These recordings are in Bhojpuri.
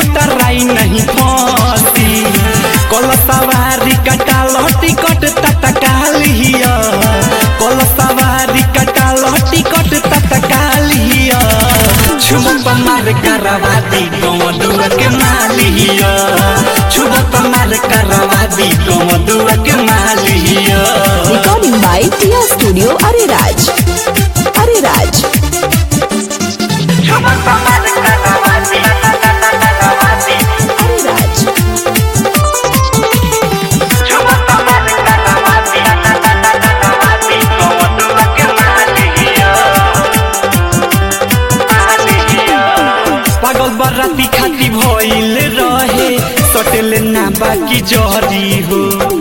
मोटराई नहीं फंसी कल सवारी कटाल टिकट तत्काल हिया कल सवारी कटाल टिकट तत्काल हिया छुब मार करवा दी गमदुआ के मालिया छुब मार करवा दी गमदुआ के मालिया Recording by Tia Studio Ariraj. Ariraj. छुब मार करवा दी Ariraj. छुब मार करवा दी गमदुआ के मालिया पागल बराती खाती भइल रहे सटेल ना बाकी जहरी हो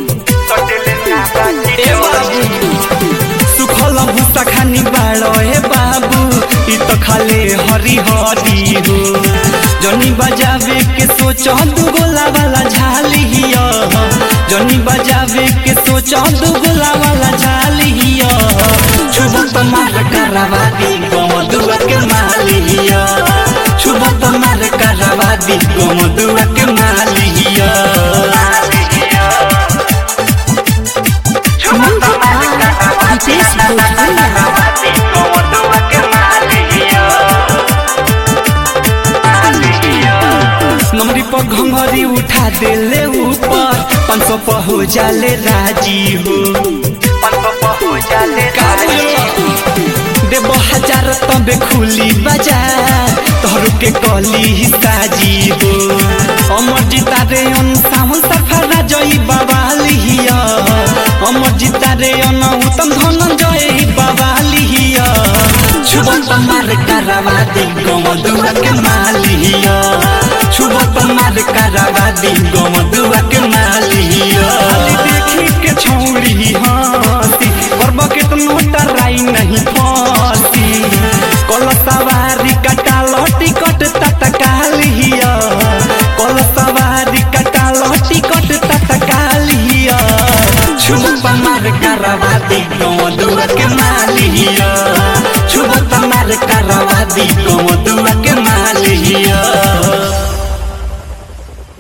ए बाबू सुखल भूसा खानी बाड़ हे बाबू ई तो खाले हरी हरी हो जनी बजावे के सोच दू गोला वाला झाली हिया जनी बजावे के सोच दू गोला वाला झाली हिया छुब मार करवा दी गमदुआ के मालिया छुब मार करवा दी गमदुआ के मालिया Music by Hitesh Bhojpuria. नमरी पर घंघरी उठा देले ऊपर पाँच सौ पर हो जाले राजी हो देव हजार तबे खुली बाजार तोहर के कली ही साजी हो अमर जीता रे अन सावन सफरा जई बाबाली हिया अमर जीता रे अन उत्तम धनंजय बाबाली हिया छुबत मार करवा दी गमदुआ के मालिया छुबत मार करवा दी गमदुआ के